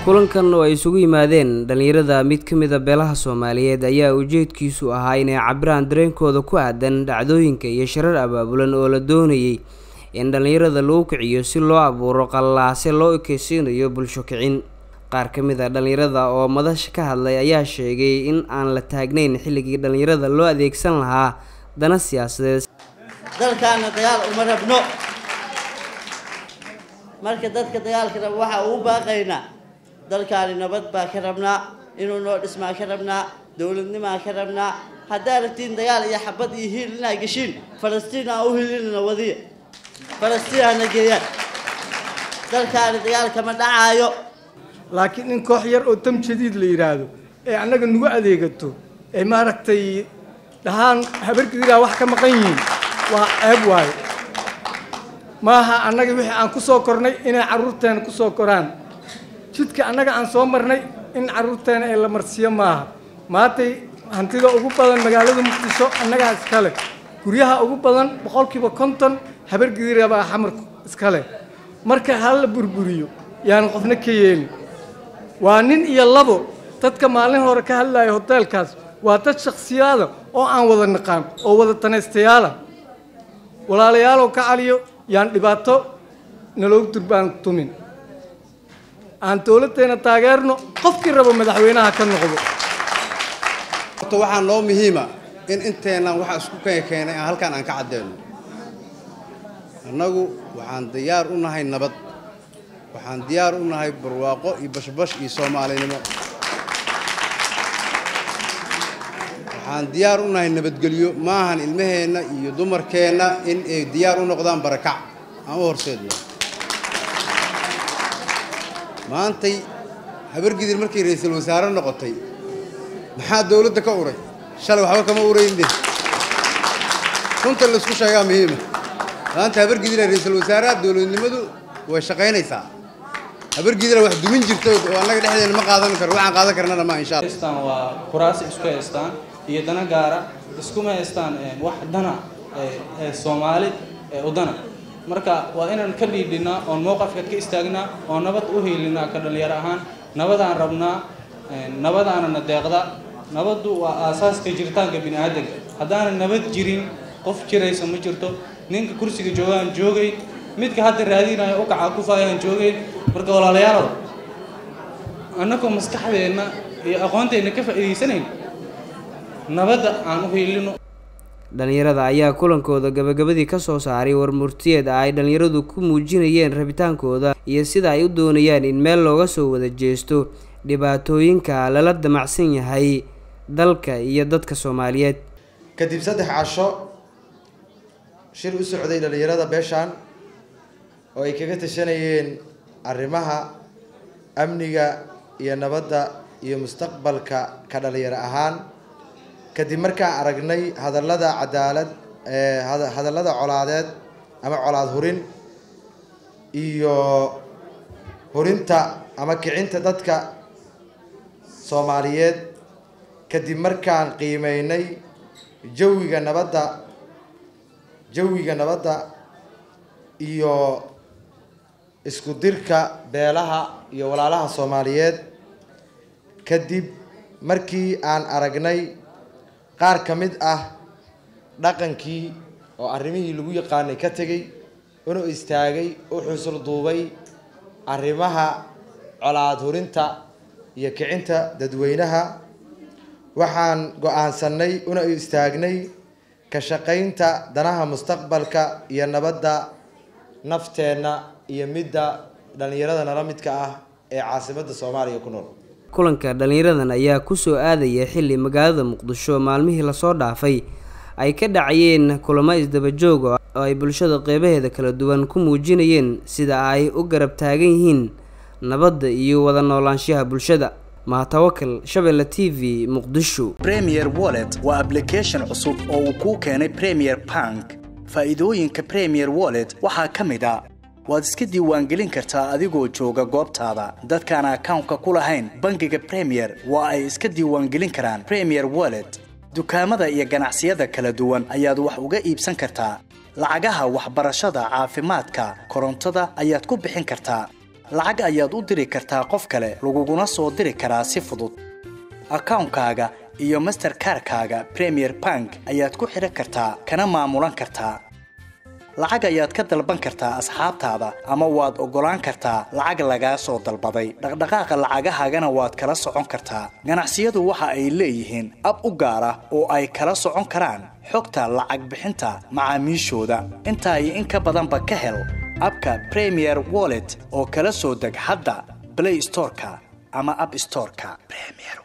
kulankan oo ay isugu yimaadeen dhallinyarada mid ka mid a beelaha soomaaliyeed ayaa ujeedkiisu ahaa inay cabiraan dareenkooda ku aadan dhacdooyinka iyo shirar abaabulan oo la doonayay in dhallinyarada lagu kiciyo si loo abuuro qallaase loo ekeysiinayo bulsho kicin qaar ka mid a dhallinyarada oo madasha ka hadlay ayaa sheegay in aan la taagnayn xilligii dhallinyarada loo adeegsan lahaa dana siyaasadeed dalkaana dagaal uma rabno marka dadka dagaalka raba waxaa ugu baaqaynaa dalkaani nabad baa ka rabnaa inuu noo dhismaa ka rabnaa dowladnimaa ka rabnaa haddaa rabtiin dagaal iyo xabad iyo hiil inaa geshiin falastiin aan u hilinana wadiya falastiin hana geeyaan dalkaani dagaal kama dhacaayo laakiin in koox yar oo tam jadiid la yidhaahdo ee annaga nagu adeegato ee maaragtay dhahaan habargediraa wax ka maqan yihiin waa ceeb waayo maaha annaga wixii aan ku soo kornay inay carruurteena ku soo koraan jidka annaga aan soo marnay in carruurteena ee la marsiiyo maaha maantay hantida ugu badan magaalada muqdisho annagaa iskale guryaha ugu badan boqolkiiba konton habargedira baa xamarku iskale marka hala burburiyo yaan qofna ka yeelin waa nin iyo labo dadka maalin hore ka hadlaya hoteelkaas waa dad shaksiyaada oo aan wada naqaan oo wada tanaystayaala walaalayaalow ka caliyo yaan dhibaato naloogu durbaan tumin aan dowladdeena taageerno qofkii rabo madaxweynaha ka noqdo horta waxaa noo muhiima in inteennan waxa isku keenay aan halkaan aan ka caddeeno annagu waxaan diyaar u nahay nabad waxaan diyaar u nahay barwaaqo iyo bashbash iyo soomaalinimo waxaan diyaar u nahay nabadgelyo maahan ilmaheenna iyo dumarkeenna in ay diyaar u noqdaan barakac aan u horseedno maantay habargidir markay ra-iisul wasaare noqotay maxaa dawladda ka uray shalay waxba kama urayne runta laisku sheegaa muhiima maanta habargidira ra-iisul wasaaraha dowladnimadu way shaqaynaysaa habargidira wax dumin jirto oo annaga dhexdeena ma qaadan karo waxaan qaadan karnana ma insha allah haystaan waa kuraasi isku haystaan iyo dana gaara iskuma haystaan wax dana ee soomaali ee udana marka waa inaan ka dhiidhinaa oon mowqafka ka istaagnaa oo nabad u hiilinaa ka dhalinyaro ahaan nabadaan rabnaa nabadaanana deeqda nabaddu waa aasaaska jiritaanka bini aadanka haddaana nabad jirin qof jiraysa ma jirto ninka kursiga joogaan joogay midka hadda raadinayo u kaca kufaayaan joogeen marka walaalayaalow annagoo maskaxdeenna iyo aqoonteenna ka faa'iidaysanayn nabadda aan u hiilino dhallinyarada ayaa kulankooda gabagabadii ka soo saaray warmurtiyeed ay dhallinyaradu ku muujinayeen rabitaankooda iyo sida ay u doonayaan in meel looga soo wada jeesto dhibaatooyinka lala damacsan yahay dalka iyo dadka soomaaliyeed kadib saddex casho shir u socday dhallinyarada beeshaan oo ay kaga tashanayeen arrimaha amniga iyo nabadda iyo mustaqbalka ka dhalinyaro ahaan kadib markaan aragnay hadallada cadaalad hadallada colaadeed ama colaad hurin iyo hurinta ama kicinta dadka soomaaliyeed kadib markaan qiimeynay jawiga nabadda jawiga nabadda iyo isku dirka beelaha iyo walaalaha soomaaliyeed kadib markii aan aragnay qaar ka mid ah dhaqankii oo arrimihii lagu yaqaanay ka tegey una istaagay u xusul duubay arrimaha colaad hurinta iyo kicinta dadweynaha waxaan go-aansanay una istaagnay ka shaqaynta danaha mustaqbalka iyo nabadda nafteenna iyo midda dhallinyarada nala midka ah ee caasimadda soomaaliya ku nool kulanka dhallinyaradan ayaa kusoo aadaya xilli magaalada muqdisho maalmihii lasoo dhaafay ay ka dhacayeen kulamo isdabajoog oo ay bulshada qeybaheeda kala duwan ku muujinayeen sida ay u garab taagan yihiin nabadda iyo wada noolaanshaha bulshada mahatawakal shabeelle t v muqdisho premier wallet waa ablication cusub oo uu kuu keenay premier bank faa'iidooyinka premier wallet waxaa ka mid a waad iska diiwaangelin kartaa adigoo jooga goobtaada dadkaan akawnka ku lahayn bangiga premier waa ay iska diiwaangelin karaan premier wallet dukaamada iyo ganacsiyada kala duwan ayaad wax uga iibsan kartaa lacagaha waxbarashada caafimaadka korontada ayaad ku bixin kartaa lacag ayaad u diri kartaa qof kale laguguna soo diri karaa si fudud akawnkaaga iyo masterkarkaaga premier bank ayaad ku xidhan kartaa kana maamulan kartaa lacag ayaad ka dalban kartaa asxaabtaada ama waad oggolaan kartaa lacag lagaa soo dalbaday dhaqdhaqaaqa lacagahaagana waad kala socon kartaa ganacsiyadu waxa ay leeyihiin ab u gaar ah oo ay kala socon karaan xogta lacag bixinta macaamiishooda intaa iyo in ka badanba ka hel abka premier wallet oo kala soo deg hadda play storeka ama app storeka premier